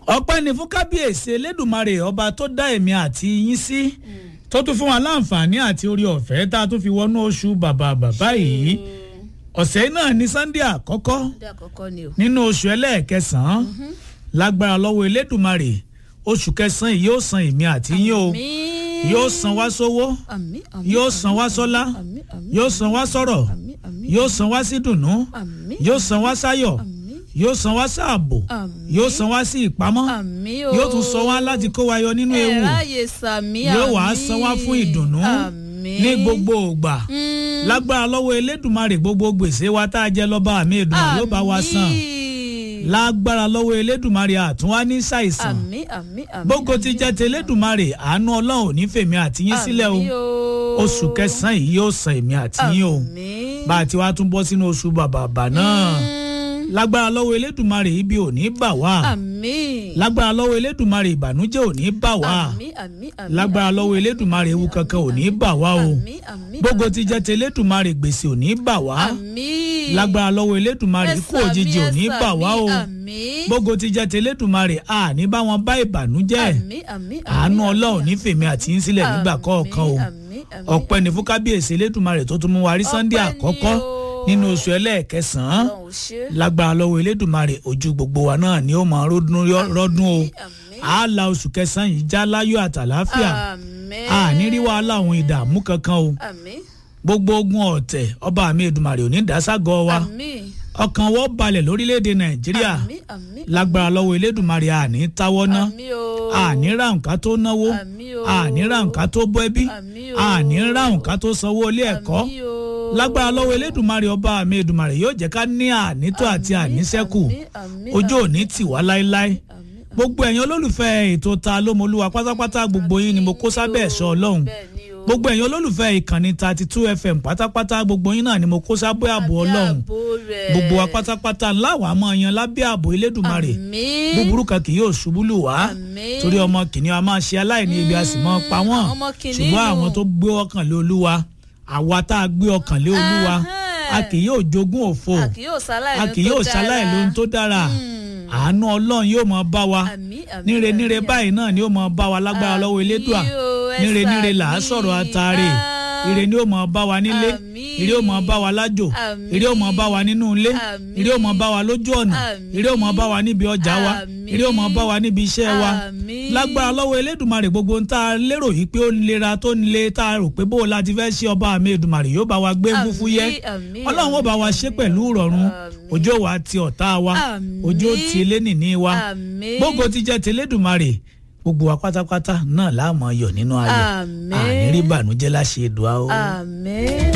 ọpẹ́ ni fún kábíyèsí elédùnmarè ọba tó dá èmi àti yín sí tó tún fún wa láǹfààní àti orí ọ̀fẹ́ tá a tún fi wọnú oṣù bàbà bàbá yìí ọ̀sẹ̀ náà ní sunday àkọ́kọ́ ọdẹ àkọ́kọ́ ni o. nínú oṣù ẹlẹ́ẹ̀kẹsàn-án lágbára lọ́wọ́ elédùnmarè oṣù kẹsàn-án yìí yóò san èmi àti yín o Àmín. yóò san wá sówó Àmín, àmín, yóò san wá sọ́lá àmín, àmín, yóò san wá sọ̀rọ̀ àmín, àmín, yóò san wá sí dùnnú àmín, yóò san wá sáyọ̀ àmín, yóò san wá sáàbò àmín, yóò san wá sí ìpamọ́ àmín o. yóò tún sọ wá láti kó wa yọ nínú ewu ẹ ráàyè sàmí yóò wá àmín, san wá fún ìdùnnú àmín. ní gbogbo ògbà Mm, lágbára lọ́wọ́ elédùnmarè gbogbo gbèsè wa tá a jẹ lọ́ba àmì ìdùnnú yóò bá wa san àmín. lágbára lọ́wọ́ elédùnmarè àtúnwá ní ṣàìsàn àmín àmín àmín. gbogbo ti jẹ́ ti elédùnmarè àánú ọlọ́run ò ní fèmí àti yín sílẹ̀ o Àmín oṣù kẹsàn-án yìí yóò san èmi àti yín o Àmín. bá a ti wá tún bọ́ sínú oṣù bàbàbà náà Mm, lágbára lọ́wọ́ elédùnmarè ibi ò ní bà wá àmín. lágbára lọ́wọ́ elédùnmarè ìbànújẹ́ ò ní bà wá àmín àmín àmín. lágbára lọ́wọ́ elédùnmarè ewu kankan ò ní bà wá o àmín àmín. gbogbo ti jẹ́ ti elédùnmarè gbèsè ò ní bà wá àmín. lágbára lọ́wọ́ elédùnmarè ikú òjijì ò ní bà wá o àmín. gbogbo ti jẹ́ ti elédùnmarè a ní bá wọn bá ìbànújẹ́ àmín àmín. àánú ọlọ́run ní fèmí àti yín sílẹ̀ nígbà kọ̀ọ̀kan o àmín, àmín. ọpẹ́ ní fún kábíyèsí elédùnmarè tó tún mú wa rí sunday Ọpẹ́ ni àkọ́kọ́ o. nínú oṣù ẹlẹ́ẹ̀kẹsàn-án Ọlọ́run ò ṣe. lágbára lọ́wọ́ elédùnmarè ojú gbogbo wa náà ni ó máa rọ́dún rọ́dún o àmín. a la oṣù kẹsàn-án yìí já láyọ̀ àtàláfíà àmín. a ní rí wàhálà àwọn ìdààmú kankan o àmín. gbogbo ogun ọ̀tẹ̀ ọba mi èdùmarè ò ní dáságọ́ wa àmín. ọkàn wọ́n balẹ̀ lórílẹ̀‐èdè nàìjíríà àmín àmín. lágbára lọ́wọ́ elédùmarè àní táwọ́ ná àmín o. àní ra nǹkan tó náwó àmín o. àní ra nǹkan tó bọ́ ẹbí àmín o. àní ra nǹkan tó sanwó ilé ẹ̀kọ́ àmín o. lágbára lọ́wọ́ elédùmarè ọba mi èdùmarè yóò jẹ́ ká ní ànító àti Àmín, àníṣẹ́kù àmín, àmín, ojú òní tì wá láéláé àmín, gbogbo ẹ̀yin olólùfẹ́ ètò ta lómolúwa pátápátá gbogbo yín ni mo kó sábẹ́ ẹ̀ṣọ́ ọlọ́run bẹ́ẹ̀ ni o. gbogbo ẹ̀yin olólùfẹ́ ìkànnì thirty two fm pátápátá gbogbo yín náà ni mo kó sábẹ́ ààbò ọlọ́run Àbí ààbò rẹ̀. gbogbo wa pátápátá ńlá wàá mọ yan lábẹ́ ààbò elédùmarè àmín. búburú kan kì yóò ṣubú lù wá Àmín. torí ọmọ kìnìún a máa ṣe aláìní ibi a sì máa pa wọ́n ọmọ kìnìún. ṣùgbọ́n àwọn tó gbé ọkàn lé olúwa àwa tá a gbé ọkàn lé olúwa Ahán. a kì yóò jogún òfo a kì yóò ṣaláì a kì yóò ṣaláì lóhun tó dára àánú ọlọ́run yóò máa bá wa Àmín, àmín, níre níre àmín, báyìí náà ni ó máa bá wa lágbára lọ́wọ́ Àmín elédùà o, ẹ níre níre là á ṣàmì. sọ̀rọ̀ àtàrè Ah. ire ni ó máa bá wa nílé Àmín. ire ó máa bá wa lájò Àmín. ire ó máa bá wa nínú ilé Àmín. ire ó máa bá wa lójú ọ̀nà Àmín. ire ó máa bá wa níbi ọjà wa Àmín. ire ó máa bá wa níbi iṣẹ́ wa Àmín. lágbára lọ́wọ́ elédùmarè gbogbo ń tá a lérò yìí pé ó lera tó ń le tá a rò pé bó o láti fẹ́ ṣe ọba àmì èdùmarè yóò bá wa gbé Àmín, fúfú yẹ àmín, ọlọ́run ó bá wa ṣe àmín, pẹ̀lú ìrọ̀rùn àmín. òjò wa ti ọ̀tá wa Àmín. òjò ti elénìní wa Àmín. gbogbo ti jẹ́ tẹlẹ́dùmarè gbogbo wa pátápátá náà láàmú ayọ̀ nínú ayọ̀ Àmín. àní rí bànújẹ́ láṣẹ èdùá o. àmín.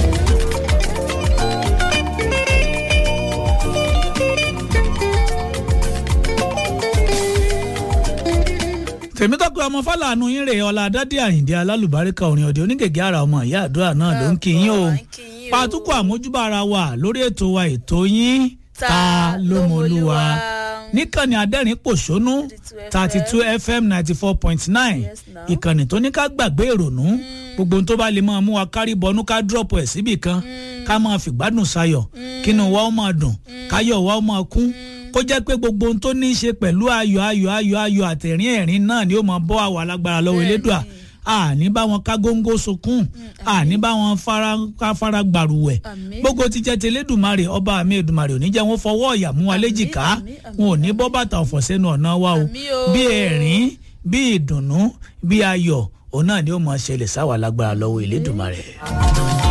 tèmítọ́pẹ́ ọmọ fàlànà yín rè ọlá dádì àyìndé alálùbáríkà orin ọ̀dẹ onígègé ara ọmọ ìyá àdúrà náà ló ń kí yín o Àbọ̀, à ń kí yín o. pàtúkọ̀ àmójúbà ara wa lórí ètò wa ètò yín ta ló mọ olúwa níkànnì adẹ́rìn pòṣónú thirty two fm ninety four point nine Yes, now. ìkànnì tó ní ká gbàgbé ìrònú gbogbo ohun tó bá lè máa mú wa kárí bọnú ká dúrọ̀pù ẹ̀ síbì kan ká máa fìgbádùn sayọ̀ kínú wa ó máa dùn káyọ̀ wa ó máa kún kó jẹ́ pé gbogbo ohun tó ní í ṣe pẹ̀lú ayọ̀ ayọ̀ ayọ̀ ayọ̀ àtẹ̀rín ẹ̀rín náà ni ó máa bọ́ àwa lágbára lọ́wọ́ elédùà àní bá wọn ká góńgó sunkún àní bá wọn fara ká fara gbàrúwẹ̀ Àmín. gbogbo ti jẹ́ tẹlẹ́dùmarè ọba mi èdùmarè ò ní jẹ́ wọn fọwọ́ ọ̀yà mú wa léjìká àmín, àmín, wọn ò ní bọ́ bàtà ọ̀fọ̀ sẹ́nu ọ̀nà wa o Àmín o. bí ẹ̀rín bí ìdùnnú bí ayọ̀ òun náà ni ó máa ṣẹlẹ̀ sáwà lágbára lọ́wọ́ elédùmarè.